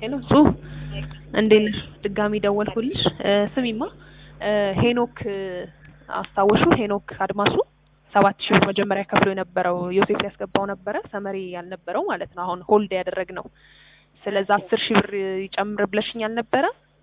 ሄሎ ጹ እንዴት ነሽ? ድጋሚ ደወልኩልሽ። ስሚማ ሄኖክ አስታወሹ? ሄኖክ አድማሱ ሰባት ሺህ ብር መጀመሪያ ከፍሎ የነበረው ዮሴፍ ያስገባው ነበረ ሰመሪ ያልነበረው ማለት ነው። አሁን ሆልድ ያደረግነው ስለዛ አስር ሺህ ብር ይጨምር ብለሽኝ አልነበረ?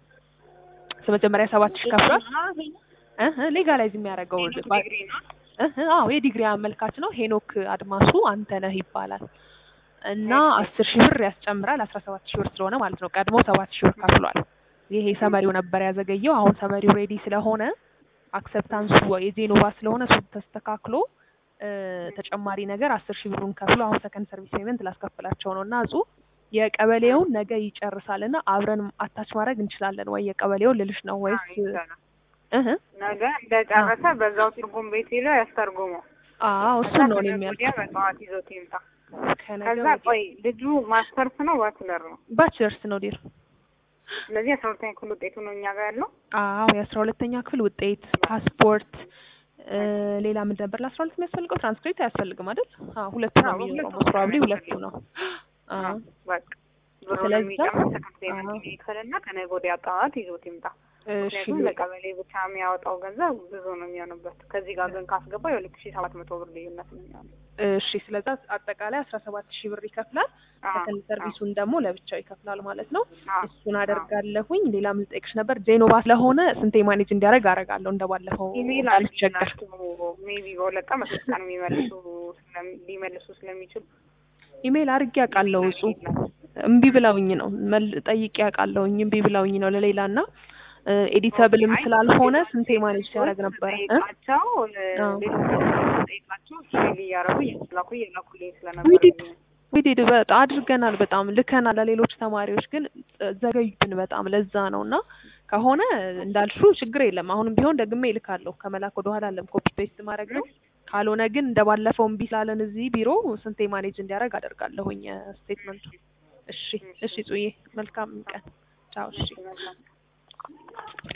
መጀመሪያ ሰባት ሺህ ከፍሏል። እህ ሌጋላይዝ የሚያደርገው እህ አዎ የዲግሪ አመልካች ነው። ሄኖክ አድማሱ አንተነህ ይባላል እና አስር ሺህ ብር ያስጨምራል። አስራ ሰባት ሺህ ብር ስለሆነ ማለት ነው። ቀድሞ ሰባት ሺህ ብር ከፍሏል። ይሄ ሰመሪው ነበር ያዘገየው። አሁን ሰመሪው ሬዲ ስለሆነ አክሰፕታንሱ የጄኖቫ ስለሆነ እሱ ተስተካክሎ ተጨማሪ ነገር አስር ሺህ ብሩን ከፍሎ አሁን ሰከንድ ሰርቪስ ፔመንት ላስከፍላቸው ነው እና እጹ የቀበሌውን ነገ ይጨርሳል እና አብረን አታች ማድረግ እንችላለን ወይ የቀበሌውን ልልሽ ነው ወይስ እህ ነገ እንደጨረሰ በዛው ትርጉም ቤት ሄዶ ያስተርጉመው። አዎ እሱን ነው የሚያል ወዲያ በጠዋት ይዞት ይምጣ። ከነገ ከዛ ቆይ ልጁ ማስተርስ ነው ባችለር ነው? ባችለርስ ነው ዲር ስለዚህ አስራ ሁለተኛ ክፍል ውጤቱ ነው እኛ ጋር ያለው። አዎ የአስራ ሁለተኛ ክፍል ውጤት፣ ፓስፖርት፣ ሌላ ምን ነበር ለአስራ ሁለት የሚያስፈልገው? ትራንስክሪፕት አያስፈልግም አይደል? አዎ ሁለቱ ነው የሚኖረው። ሞስት ፕሮባብሊ ሁለቱ ነው። አዎ በቃ ብሩን ስለዛ- የሚጨምር ሰከንድ ፔመንት ይክፈልና ከነገ ወዲያ ጠዋት ይዞት ይምጣ። እሺ ምክንያቱም ለቀበሌ ብቻ የሚያወጣው ገንዘብ ብዙ ነው የሚሆንበት። ከዚህ ጋር ግን ካስገባ የሁለት ሺህ ሰባት መቶ ብር ልዩነት ነው የሚሆነው። እሺ ስለዛ አጠቃላይ አስራ ሰባት ሺህ ብር ይከፍላል። አዎ፣ ሰከንድ ሰርቪሱን ደግሞ ለብቻው ይከፍላል ማለት ነው። አዎ፣ እሱን አደርጋለሁኝ። ሌላ ምን ልጠይቅሽ ነበር? ጄኖቫ ስለሆነ ስንቴ ማኔጅ እንዲያደርግ አደርጋለሁ እንደባለፈው ኢሜይል እንዳልቸገር። አድርጊላቸው ሜቢ በሁለት ቀን በሶስት ቀን የሚመልሱ ስለሚ- ሊመልሱ ስለሚችሉ ኢሜይል አድርጌ አውቃለሁ። እጹ እምቢ ብለውኝ ነው መል ጠይቄ አውቃለሁኝ። እምቢ ብለውኝ ነው ለሌላ እና ኤዲተብልም ስላልሆነ ስንቴ ማኔጅ ሲያደርግ ነበረ እ? ጠይቃቸው አዎ። ሌሎች ጠይቃቸው ሜይል እያደረጉ እያስላኩ እየላኩልኝ ስለነበር ዊዲድ ዊዲድ በጣም አድርገናል። በጣም ልከናል ለሌሎች ተማሪዎች ግን ዘገዩብን በጣም ለዛ ነው እና ከሆነ እንዳልሹ ችግር የለም። አሁንም ቢሆን ደግሜ ይልካለሁ። ከመላክ ወደ ኋላ አለም ኮፒ ፔስት ማድረግ ነው። ካልሆነ ግን እንደባለፈው እምቢ ስላለን እዚህ ቢሮ ስንቴ ማኔጅ እንዲያደርግ አደርጋለሁኝ ስቴትመንቱ። እሺ እሺ፣ ጽዬ መልካም ቀን ቻው። እሺ ይመስላል።